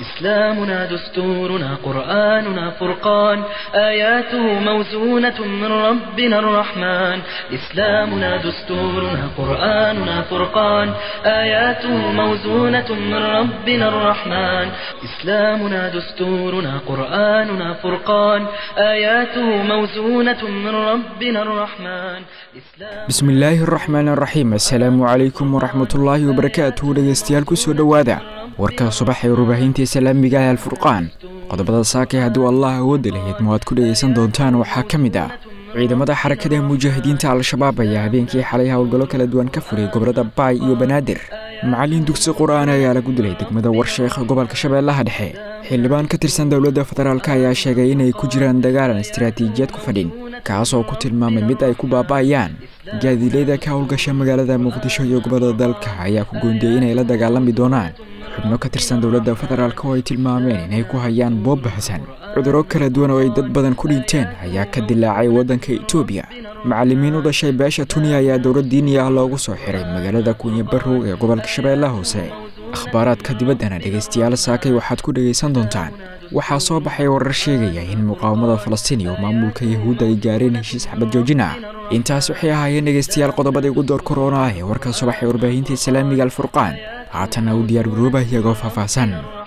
إسلامنا دستورنا قرآننا فرقان آياته موزونة من ربنا الرحمن إسلامنا دستورنا قرآننا فرقان آياته موزونة من ربنا الرحمن إسلامنا دستورنا قرآننا فرقان آياته موزونة من ربنا الرحمن إسلام bismillaahi araxmaan araxiim assalaamu calaykum waraxmatullaahi wabarakaatuhu dhegeystayaal kusoo dhowaada warka subax ee warbaahinta islaamiga ah alfurqaan qodobada saakay hadduu allah awoodda lahayd ma aad ku dhegaysan doontaan waxaa ka mid ah ciidamada xarakada mujaahidiinta al-shabaab ayaa habeenkii xalay howlgallo kala duwan ka furay gobolada baay iyo banaadir macallin dugsi qur-aan ayaa lagu dilay degmada warsheekh gobolka shabeellaha dhexe xildhibaan ka tirsan dowladda federaalk ayaa sheegay inay ku jiraan dagaalan istaraatiijiyad ku fadhin kaasoo ku tilmaamay mid ay ku baaba'ayaan gaadiilayda ka howlgasha magaalada muqdisho iyo gobolada dalka ayaa ku goondiyey inay la dagaalami doonaan xubno ka tirsan dowladda federaalk oo ay tilmaameen inay ku hayaan boob baxsan cudurro kala duwan oo ay dad badan ku dhinteen ayaa ka dilaacay waddanka etoobiya macallimiin u dhashay beesha tuniya ayaa dowlad diini ah loogu soo xiray magaalada kunya barrow ee gobolka shabeellaha hoose akhbaaraadka dibaddana dhegaystayaal saakay waxaad ku dhegaysan doontaan waxaa soo baxay warar sheegaya in muqaawamada falastiin iyo maamulka yahuudda ay gaareen heshiis xabad joojin ah intaas waxay ahaayeen dhegaystayaal qodobada igu door korona ah ee warka subax ee warbaahinta islaamiga alfurqaan haatanna u diyaar garooba iyagoo faahfaahsan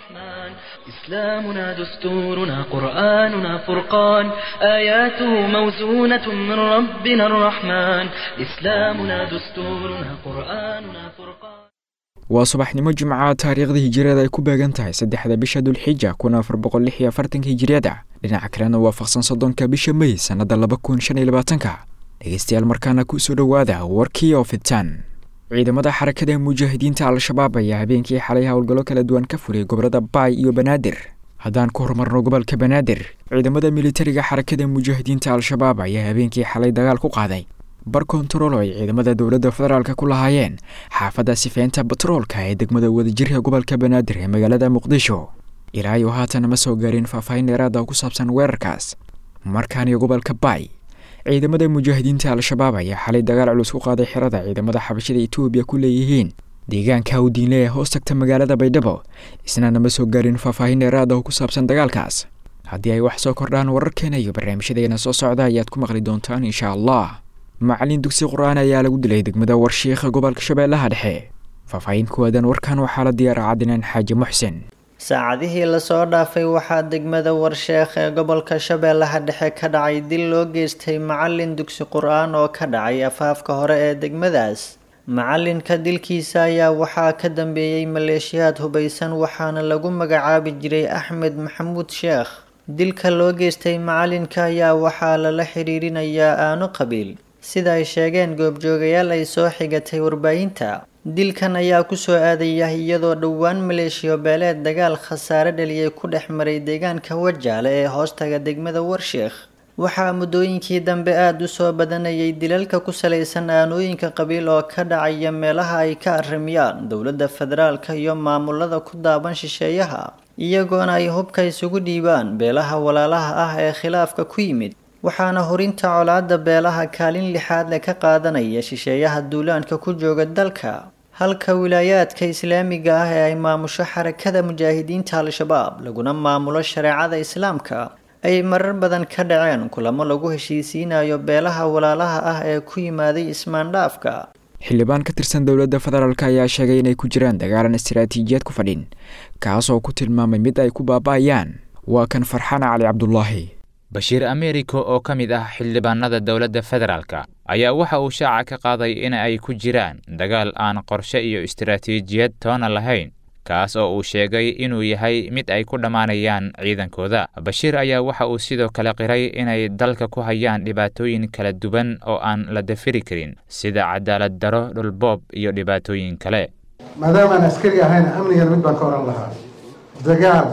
إسلامنا دستورنا قرآننا فرقان آياته موزونة من ربنا الرحمن إسلامنا دستورنا قرآننا فرقان waa subaxnimo jimcaha taariikhda hijiriyada ay ku beegan tahay saddexda bisha dulxija kun afar boqol lix iyo afartanka hijiriyada dhinaca kalena waafaqsan soddonka bisha mey sannada laba kun shan iyo labaatanka dhegeystayaal markaana kusoo dhowaada warkii oo fitaan ciidamada xarakada mujaahidiinta al-shabaab ayaa habeenkii xalay howlgallo kala duwan ka furay gobolada baay iyo banaadir haddaan ku horumarno gobolka banaadir ciidamada militariga xarakada mujaahidiinta al-shabaab ayaa habeenkii xalay dagaal ku qaaday bar kontarool oo ay ciidamada dowladda federaalk ku lahaayeen xaafadda sifeynta batroolka ee degmada wadajirka gobolka banaadir ee magaalada muqdisho ilaa iyo haatan ma soo gaarin faahfaahin dheeraada oo ku saabsan weerarkaas markaan iyo gobolka baay ciidamada mujaahidiinta al-shabaab ayaa xalay dagaal culus ku qaaday xirada ciidamada xabashada etoobiya ku leeyihiin deegaanka udiinle ee hoos tagta magaalada baydhabo isna nama soo gaarin faahfaahin dheeraada oo ku saabsan dagaalkaas haddii ay wax soo kordhaan wararkeena iyo barnaamijyadeena soo socda ayaad ku maqli doontaan insha allah macallin dugsi qur-aan ayaa lagu dilay degmada warshiikha gobolka shabeellaha dhexe faahfaahin kuwaadan warkan waxaa la diyaara cadinaan xaaji muxsen saacadihii lasoo dhaafay waxaa degmada warsheekh ee gobolka shabeellaha dhexe ka dhacay dil loo geystay macallin dugsi qur-aan oo ka dhacay afaafka hore ee degmadaas macallinka dilkiisa ayaa waxaa ka dambeeyey maleeshiyaad hubaysan waxaana lagu magacaabi jiray axmed maxamuud sheekh dilka loo geystay macallinka ayaa waxaa lala xiriirinayaa aano qabiil sida ay sheegeen goobjoogayaal ay soo xigatay warbaahinta dilkan ayaa kusoo aadaya iyadoo dhowaan maleeshiyo beeleed dagaal khasaare dhaliyay ku dhex maray deegaanka wajaale ee hoostaga degmada warsheekh waxaa muddooyinkii dambe aada u soo badanayay dilalka ku salaysan aanooyinka qabiil oo ka dhacaya meelaha ay ka arrimiyaan dowladda federaalka iyo maamulada ku daaban shisheeyaha iyagoona ay hubka isugu dhiibaan beelaha walaalaha ah ee khilaafka ku yimid waxaana horinta colaadda beelaha kaalin lixaad leh ka qaadanaya shisheeyaha duulaanka ku jooga dalka halka wilaayaadka islaamiga ah ee ay maamusho xarakada mujaahidiinta al-shabaab laguna maamulo shareecada islaamka ay marar badan ka dhaceen kulamo lagu heshiisiinayo beelaha walaalaha ah ee ku yimaaday ismaandhaafka xildhibaan ka tirsan dowladda federaalk ayaa sheegay inay ku jiraan dagaalan istaraatiijiyad ku fadhin kaasoo ku tilmaamay mid ay ku baaba'ayaan waa kan farxaan cali cabdulaahi bashiir ameerika oo ka mid ah xildhibaanada dowladda federaalka ayaa waxa uu shaaca ka qaaday in ay ku jiraan dagaal aan qorshe iyo istaraatiijiyad toona lahayn kaas oo uu sheegay inuu yahay mid ay ku dhammaanayaan ciidankooda bashiir ayaa waxa uu sidoo kale qiray inay dalka ku hayaan dhibaatooyin kala duwan oo aan la dafiri karin sida cadaalad daro dhulboob iyo dhibaatooyin kale maadaamaan askari ahayn amnigan mid baan ka oran lahaa dagaal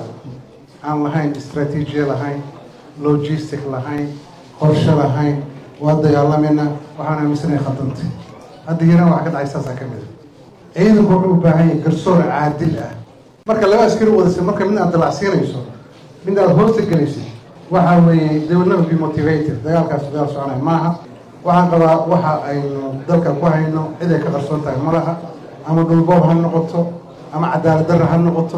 aan lahayn istraatiijiya lahayn logistic lahayn qorshe lahayn waa dagaalamayna waxaan aaminsanay khadantay hadda hiiraan waxa ka dhacay saasaa ka mid a ciidanku wuxuu u baahan yahay garsoor caadil ah marka laba askari wadasa marka mid aad dalacsiinayso mid aad hoosta gelaysid waxa weeye they will never be motivated dagaalkaas dagaal soconay maaha waxaan qabaa waxa aynu dalka ku hayno cid ay ka qarsoon tahay ma laha ama dhulboob ha noqoto ama cadaalad darra ha noqoto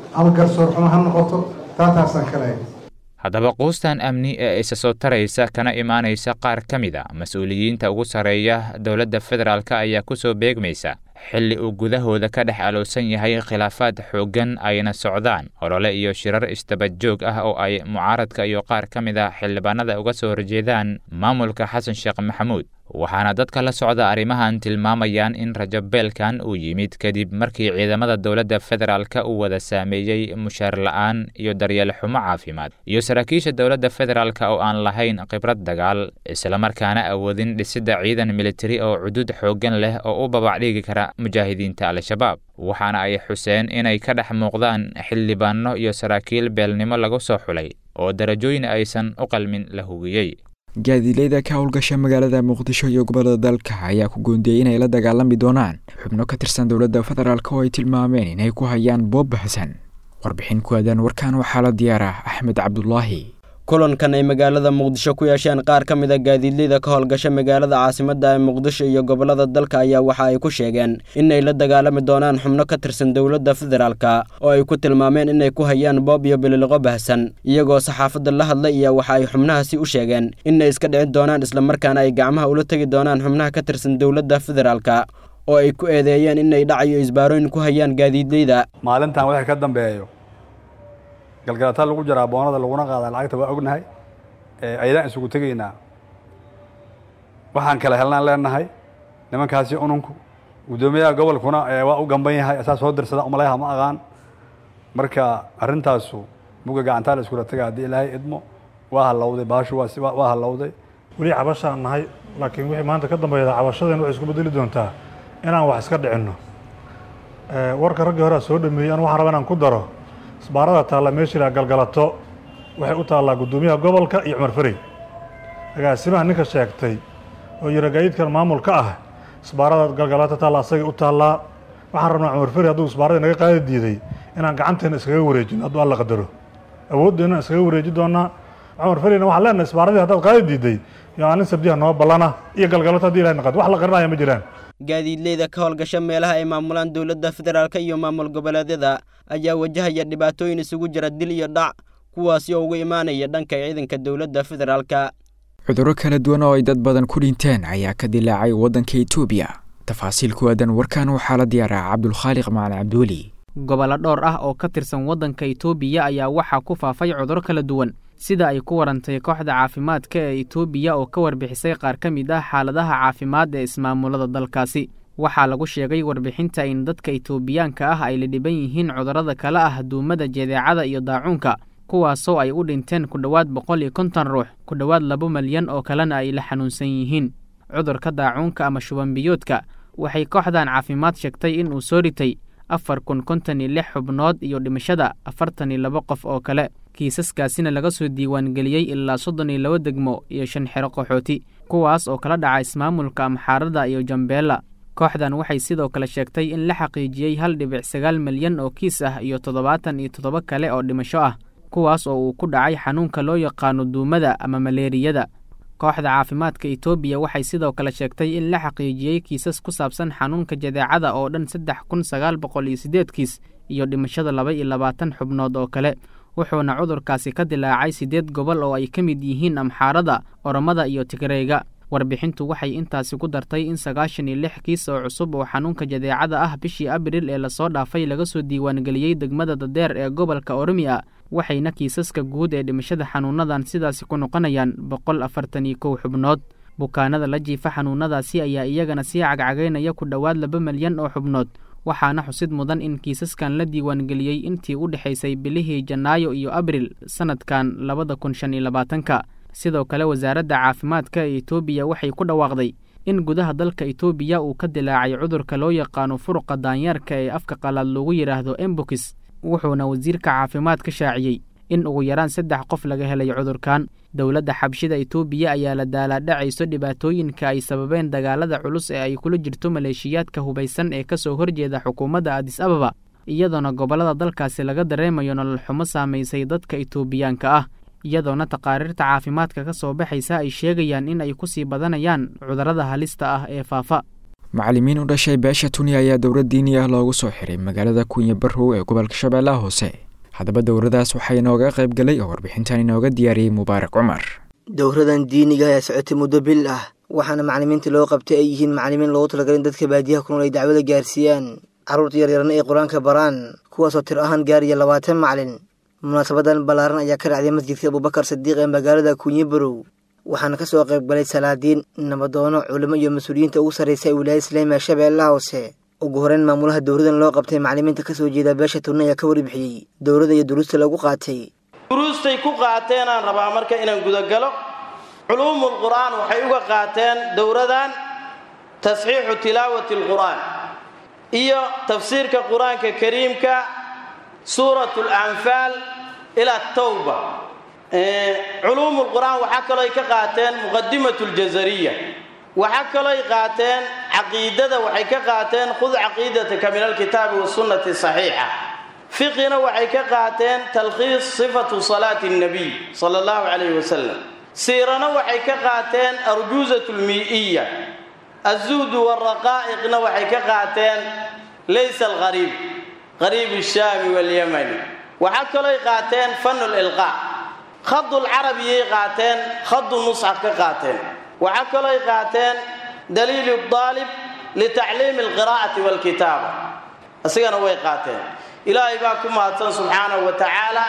ama garsoor xumo ha noqoto taataasaan ka lehay haddaba quustan amni ee isa soo taraysa kana imaanaysa qaar ka mid a mas-uuliyiinta ugu sarreeya dowladda federaalk ayaa ku soo beegmaysa xilli uu gudahooda ka dhex alowsan yahay khilaafaad xooggan ayna socdaan olole iyo shirar isdabajoog ah oo ay mucaaradka iyo qaar ka mid a xildhibaanada uga soo horjeedaan maamulka xasan sheekh maxamuud waxaana dadka la socda arrimahan tilmaamayaan in rajabeelkan uu yimid kadib markii ciidamada dowladda federaalka uu wada saameeyey mushaar la'aan iyo daryeel xumo caafimaad iyo saraakiisha dowladda federaalk oo aan lahayn khibrad dagaal islamarkaana awoodin dhisidda ciidan militari oo cudud xooggan leh oo u babacdhigi kara mujaahidiinta al-shabaab waxaana ay xuseen inay ka dhex muuqdaan xildhibaano iyo saraakiil beelnimo lagu soo xulay oo darajooyin aysan u qalmin la hugiyey gaadiileyda ka howlgasha magaalada muqdisho iyo gobolada dalka ayaa ku goondiyey inay la dagaalami doonaan xubno ka tirsan dowladda federaalk oo ay tilmaameen inay ku hayaan boob baxsan warbixin ku aadan warkan waxaa la diyaara axmed cabdulaahi kulankan ay magaalada muqdisho ku yeesheen qaar ka mid a gaadiidleyda ka howlgasha magaalada caasimadda ee muqdisho iyo gobolada dalka ayaa waxa ay ku sheegeen inay la dagaalami doonaan xubno ka tirsan dowladda federaalka oo ay ku tilmaameen inay ku hayaan boob iyo bililiqo bahsan iyagoo saxaafadda la hadlay iyo waxa ay xubnahaasi u sheegeen inay iska dhici doonaan islamarkaana ay gacmaha ula tegi doonaan xubnaha ka tirsan dowladda federaalka oo ay ku eedeeyeen inay dhacayo isbaarooyin ku hayaan gaadiidleyda maalintan wixii ka dambeeyo galgalataa lagu jaraa boonada laguna qaadaa lacagta waa ognahay ayadaan isugu tegaynaa waxaan kala helnaan leenahay nimankaasi ununku guddoomiyaha gobolkuna waa u gamban yahay asaa soo dirsada umalayaha ma aqaan marka arrintaasu muga gacantaa la iskula taga haddii ilaahay idmo waa hallowday baashu waa hallowday weli cabashaan nahay laakiin wixii maanta ka dambeeyda cabashadeen waxay isku bedeli doontaa inaan wax iska dhicinno warka raggii horea soo dhameeyey anu waxaan raba inaan ku daro isbaarada taalla meeshila galgalato waxay u taallaa guddoomiyaha gobolka iyo cumar farey agaasimaha ninka sheegtay oo yira gaadiidkan maamul ka ah isbaarada galgalato taalla asagay u taallaa waxaan rabnaa cumar farey hadduu isbaaradii naga qaadi diiday inaan gacanteena iskaga wareejino hadduu alla qadaro awooddeena iskaga wareeji doonaa cumar fareyna waxaan leenahay isbaaradii haddaad qaadi diiday maalin sabdiha noo ballana iyo galgalato haddii ilahay naqad wax la qarinaya ma jiraan gaadiidleyda ka howlgasha meelaha ay maamulaan dowladda federaalka iyo maamul goboleedyada ayaa wajahaya dhibaatooyin isugu jira dil iyo dhac kuwaasi oo uga imaanaya dhanka ciidanka dowladda federaalka cudurro kala duwan oo ay dad badan ku dhinteen ayaa ka dilaacay waddanka etoobiya tafaasiil ku aadan warkan waxaa la diyaaraa cabdulkhaaliq macali cabdiweli gobollo dhowr ah oo ka tirsan waddanka etoobiya ayaa waxaa ku faafay cudurro kala duwan sida ay ku warantay kooxda caafimaadka ee etoobiya oo ka warbixisay qaar ka mid ah xaaladaha caafimaad ee ismaamulada dalkaasi waxaa lagu sheegay warbixinta in dadka etoobiyaanka ah ay la dhiban yihiin cudurrada kale ah duumada jadeecada iyo daacuunka kuwaasoo ay u dhinteen ku dhowaad boqol iyo konton ruux ku dhowaad laba malyan oo kalena ay la xanuunsan yihiin cudurka daacuunka ama shubanbiyoodka waxay kooxdan caafimaad sheegtay in uu soo ritay afar kun konton iyo lix xubnood iyo dhimashada afartan iyo laba qof oo kale kiisaskaasina laga soo diiwaangeliyey ilaa soddon iyo laba degmo iyo shan xero qaxooti kuwaas oo kala dhaca ismaamulka amxaarada iyo jambeella kooxdan waxay sidoo kale sheegtay in la xaqiijiyey hal dhibic sagaal milyan oo kiis ah iyo toddobaatan iyo toddoba kale oo dhimasho ah kuwaas oo uu ku dhacay xanuunka loo yaqaano duumada ama maleeriyada kooxda caafimaadka etoobiya waxay sidoo kale sheegtay in la xaqiijiyey kiisas ku saabsan xanuunka jadeecada oo dhan saddex kun sagaal boqol iyo siddeed kiis iyo dhimashada laba iyo labaatan xubnood oo kale wuxuuna cudurkaasi ka dilaacay siddeed gobol oo ay ka mid yihiin amxaarada oromada iyo tigreega warbixintu waxay intaasi ku dartay in sagaashan iyo lix kiis oo cusub oo xanuunka jadeecada ah bishii abril ee lasoo dhaafay laga soo diiwaangeliyey degmada dadeer ee gobolka oromiya waxayna kiisaska guud ee dhimashada xanuunadan sidaasi ku noqonayaan boqol afartan iyo kow xubnood bukaanada la jiifa xanuunadaasi ayaa iyagana sii cagcagaynaya ku dhowaad laba milyan oo xubnood waxaana xusid mudan in kiisaskan la diiwaangeliyey intii u dhexaysay bilihii janaayo iyo abril sannadkan labada kun shan iyo labaatanka sidoo kale wasaaradda caafimaadka ee etoobiya waxay ku dhawaaqday in gudaha dalka etoobiya uu ka dilaacay cudurka loo yaqaano furuqa daanyeerka ee afka qalaad loogu yidhaahdo embokis wuxuuna wasiirka caafimaad ka shaaciyey in ugu yaraan saddex qof laga helay cudurkan dowladda xabshida etoobiya ayaa la daalaadhacayso dhibaatooyinka ay sababeen dagaalada culus ee ay kula jirto maleeshiyaadka hubaysan ee kasoo horjeeda xukuumadda adis ababa iyadoona gobollada dalkaasi laga dareemayo nolol xumo saamaysay dadka etoobiyaanka ah iyadoona taqaariirta caafimaadka ka soo baxaysa ay sheegayaan in ay ku sii badanayaan cudurrada halista ah ee faafa macallimiin u dhashay beesha tuni ayaa dowlad diini ah loogu soo xiray magaalada kunya barrow ee gobolka shabeellaha hoose haddaba dowladaas waxaa inooga qayb galay oo warbixintan inooga diyaariyey mubaarak cumar dowradan diiniga ayaa socotay muddo bil ah waxaana macallimiinta loo qabtay ay yihiin macallimiin loogu talagalin dadka baadiyaha ku nool ay dacwada gaarsiiyaan carruurta yaryarna ay qur-aanka baraan kuwaasoo tir ahaan gaariya labaatan macalin munaasabadan ballaaran ayaa ka dhacday masjidka abubakar sadiiq ee magaalada kunye barow waxaana ka soo qayb galay salaadiin nabadoono culimo iyo mas-uuliyiinta ugu sarraysa ee wilaayada islaamiga shabeellaha hoose ugu horeyn maamulaha dowladan loo qabtay macallimiinta ka soo jeeda beesha turne ayaa ka warbixiyey dowladda iyo duruusta lagu qaatay duruustay ku qaateenaan rabaa marka inaan gudagalo culuumul qur'aan waxay uga qaateen dowradan tasxiixu tilaawati alqur'aan iyo tafsiirka qur-aanka kariimka suurat alanfaal ila tawba culuumul qur'aan waxaa kaloo ay ka qaateen muqadimatu ljazariya waxaa kaloo ay qaateen caqiidada waxay ka qaateen khud caqiidataka min alkitaabi wasunnati saxiixa fiqina waxay ka qaateen talkhiis sifatu salaati nabiy sala allahu calayhi wasalam siirana waxay ka qaateen arjuuzat lmii'iya azuhdu waraqaa'iqna waxay ka qaateen laysa alqariib qariib shaami walyamani waxaa kalooy qaateen fanu lilqaa khadu lcarabiyay qaateen khadu musxaf ka qaateen waxaa kalooy qaateen daliilu daalib litacliimi alqiraa'ati walkitaaba isigana way qaateen ilaahay baa ku mahadsan subxaanahu wa tacaala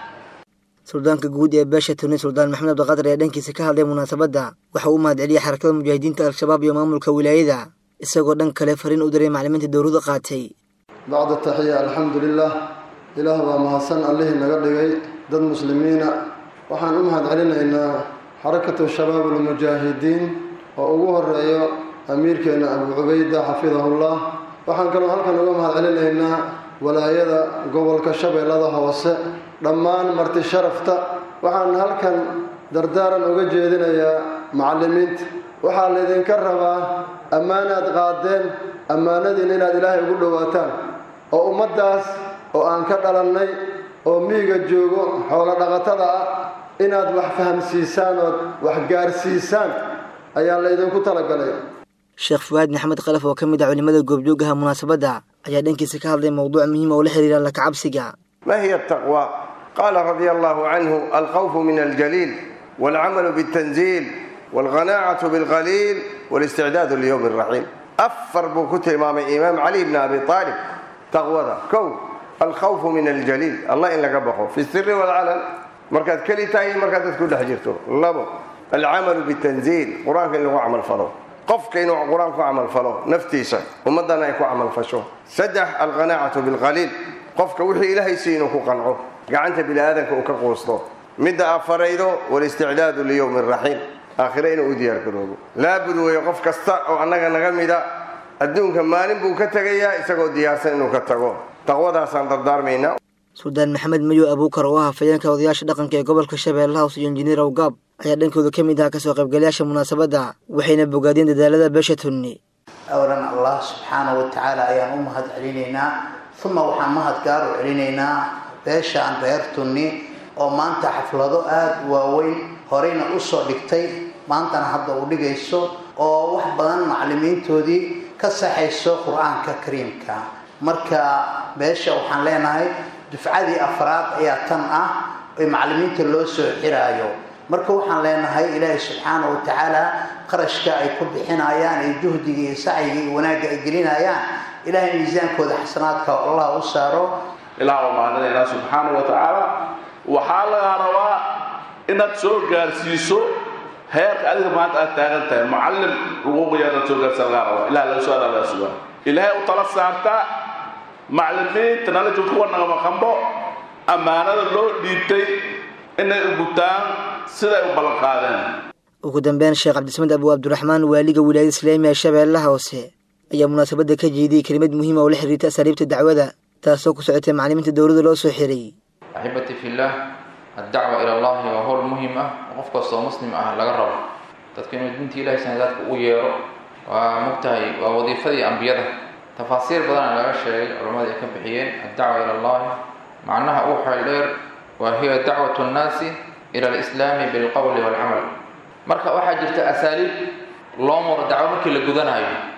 suldaanka guud ee beesha turne suldaan maxamed abdiqaadir ayaa dhankiisa ka hadlay munaasabadda waxa uu mahadceliyey xarakada mujaahidiinta al-shabaab iyo maamulka wilaayada isagoo dhan kale fariin u diray macallimiinta dowlada qaatay bacda taxiya alxamdu lilah ilaah baa mahadsan allihii naga dhigay dad muslimiina waxaan u mahad celinaynaa xarakatu shabaab almujaahidiin oo ugu horeeyo amiirkeena abu cubayda xafidahullah waxaan kaloo halkan uga mahad celinaynaa walaayada gobolka shabeellada hoose dhammaan marti sharafta waxaan halkan dardaaran uga jeedinayaa macallimiinta waxaa laydinka rabaa ammaanaad qaadeen ammaanadiin inaad ilaahay ugu dhowaataan oo ummaddaas oo aan ka dhalannay oo miyiga joogo xoolo dhaqatada ah inaad wax fahamsiisaan ood wax gaarsiisaan ayaa laydinku talagalay sheekh fuwaad maxamed kalaf oo ka mid ah culimmada goobjoogaha munaasabadda ayaa dhankiisa ka hadlay mowduuc muhiima oo la xiriira lakacabsiga ما هي التقوى قال رضي الله عنه الخوف من الجليل والعمل بالتنزيل والغناعة بالقليل والاستعداد ليوم الرحيم أفر بكت إمام إمام علي بن أبي طالب تقوى كو الخوف من الجليل الله إن لك بخوف في السر والعلن مركز كلي تاي مركز كل حجرته لبو العمل بالتنزيل قرآن كان له عمل فلو قف كينو قرآن كو عمل فلو نفتيسا ومدنا يكو عمل فشو سدح القناعة بالقليل قفك وحي إلهي سينو كو قنعو قعنت بلا آذنك وكقوسطو مدى أفريدو والاستعداد ليوم الرحيم آخرين وديار كروبو لا بدو يقف كستا أو أنك نغمدا أدونك مالين بو كتغيا إساقو ديارسن إنو كتغو تقوى داسان دردار مينا suldaan maxamed mayo abuukar oo ah hafayeenka odayaasha dhaqanka ee gobolka shabeellaha hoose iyo injineer awgaab ayaa dhankooda ka mid ah kasoo qaybgalayaasha munaasabadda waxayna bogaadeen dadaalada beesha tunni awlan allah subxaanahu wa tacaala ayaan u mahad celinaynaa uma waxaan mahad gaar u celinaynaa beeshaan reer tunni oo maanta xaflado aada u waaweyn horeyna usoo dhigtay maantana hadda u dhigayso oo wax badan macallimiintoodii ka saxayso qur-aanka kariimka marka beesha waxaan leenahay dufcadii afraad ayaa tan ah ee macallimiinta loo soo xiraayo marka waxaan leenahay ilaahay subxaana wa tacaala qarashka ay ku bixinayaan iyo juhdiga iyo sacyiga iyo wanaagga ay gelinayaan ilaahay miisaankooda xasanaadka allah u saaro ilaah waa mahadinaynaa subxaana wa tacaala waxaa lagaa rabaa inaad soo gaarsiiso heerka adiga maanta aad taagan tahay mucallim luquuqiya inaad soo gaarsiisa lagaa rabaa ilaah laga soo adaa laga sugaa ilaahay u tala saartaa macallimiinta nala joogta kuwa nagama qambo ammaanada loo dhiibtay inay ugutaan siday u ballan qaadeen ugu dambeyn sheekh cabdisamed abu cabdiraxmaan waaliga wilaayada islaamiga shabeellaha hoose ayaa munaasabadda ka jeediyey kelimad muhiima oo la xiriirta asaaliibta dacwada taasoo ku socotay macallimiinta dowladda loo soo xiray axibati fillaah addacwa ila allahi waa howl muhiim ah oo qof kastoo muslim ah laga rabo dadka inuu diinta ilahay sanadaadka u yeero waa mogtahay waa wadiifadii ambiyada tafaasiir badana laga sheegay culammada ay ka bixiyeen addacwa ila allahi macnaha uu xeel dheer waa hiya dacwatu nnaasi ila alislaami bilqowli waalcamal marka waxaa jirta asaaliib loo maro dacwo markii la gudanayo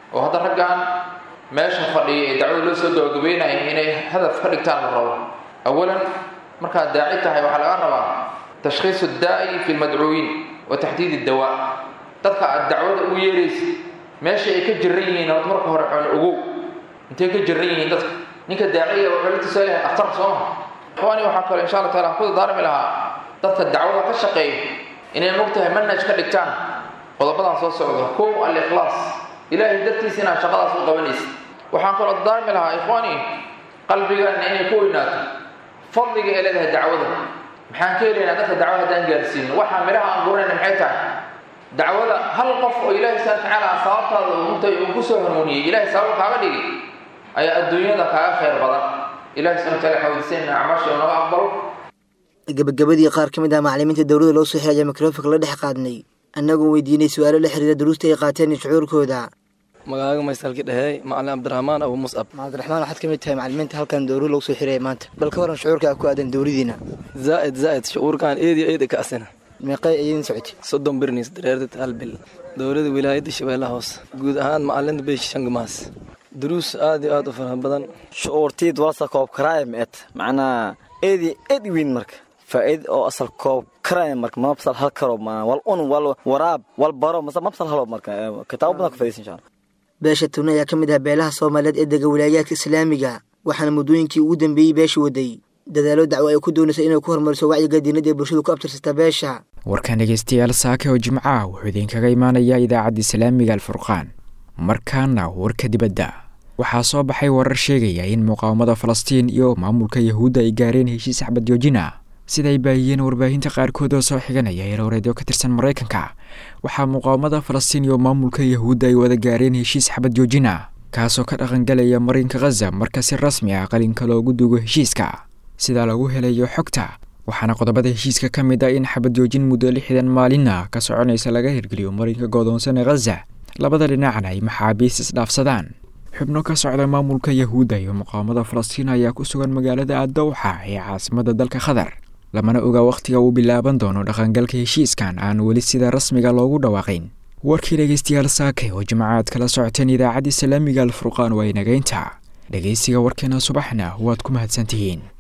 oo hadda raggan meesha fadhiya ee dacwada loo soo gabagabeynaya inay hadaf ka dhigtaan la rabo awalan markaad daaci tahay waxaa laga rabaa tashkhiisu daa'i fi lmadcuuyiin wa taxdiid iddawaa dadka aad dacwada ugu yeeraysid meesha ay ka jiran yihiin ood marka hore xoon ogow intay ka jiran yihiin dadka ninka daaciga wuxuu la tusaa yahay dhakhtar soo maha ikhwaani waxaa kaloo insha allah taala ku dardaarmi lahaa dadka dacwada ka shaqeeya inay mogtahay manhaj ka dhigtaan qodobadan soo socda kow al-ikhlaas ilaahay dartiisa inaad shaqadaas u qabanaysid waxaan kaloo dardaarmi lahaa ikhwaani qalbigaana inay ku weynaato fadliga ee leedahay dacwada maxaan ka helaynaa dadka dacwada haddaan gaarsiino waxaa midhaha aan guranayna maxay tahay dacwada hal qof oo ilaahay subhana tacaala sababtaada untay uu ku soo hanuuniyey ilaahay sabab kaaga dhigay ayaa adduunyada kaaga khayr badan ilahay subhana taala xawdisanna acmaasha naga aqbalo gabagabadii qaar ka mid ah macalimiinta dowladda loo soo xiraya mikrofonka la dhex qaadnay annagoo weydiinay su-aalo la xiriira duruusta ay qaateen iyo shucuurkooda magaaga maysaalki dhehey macalin cabdiraxmaan abu muscab cabdiraxmaan waxaad ka mid tahay macalimiinta halkan dowru lagu soo xiraya maanta bal ka waran shucuurka ku aadan dowladiina zaa'id zaa'id shucuurkan eedi eedi ka asina meeqay ayadin socotay soddon birnis dareerdad hal bil dowladda wilaayadda shabeellaha hoose guud ahaan macalinta beesh shangamaas duruus aad iyo aad u faraha badan shucuurtiid walsa koob karaaya meet macnaa eedi eed weyn marka faa'iid oo asal koob karaaya marka mabsal hal karo wal un wal waraab wal baro masa mabsal halo marka kitaabo badan ku fadhiisan insha allah beesha tune ayaa ka mid ah beelaha soomaaliyeed ee dega wilaayaadka islaamiga waxaana muddooyinkii ugu dambeeyey beesha waday dadaalo dacwo ay ku doonaysa inay ku horumariso wacyiga diinada ee bulshadu ku abtirsata beesha warkan dhegeystayaal saake oo jimcaha wuxuu idinkaga imaanayaa idaacadda islaamiga alfurqaan markaana warka dibadda waxaa soo baxay warar sheegaya in muqaawamada falastiin iyo maamulka yahuudda ay gaareen heshiis xabad joojina sida ay baahiyeen warbaahinta qaarkood oo soo xiganaya eroreedyo ka tirsan maraykanka waxaa muqaawamada falastiin iyo maamulka yahuudda ay wada gaareen heshiis xabad joojina kaasoo ka dhaqangalaya marinka khaza marka si rasmi ah qalinka loogu duugo heshiiska sida lagu helayo xogta waxaana qodobada heshiiska ka mid ah in xabad joojin muddo lixdan maalina ka soconaysa laga hirgeliyo marinka godoonsan ee khaza labada dhinacna ay maxaabiis isdhaafsadaan xubno ka socda maamulka yahuudda iyo muqaawamada falastiin ayaa ku sugan magaalada adowxa ee caasimada dalka qatar lamana oga wakhtiga uu bilaaban doono dhaqangalka heshiiskan aan weli sida rasmiga loogu dhawaaqin warkii dhegeystayaal saake oo jimcaad kala socoteen idaacadda islaamiga alfurqaan waa inageynta dhegeysiga warkeena subaxna waad ku mahadsantihiin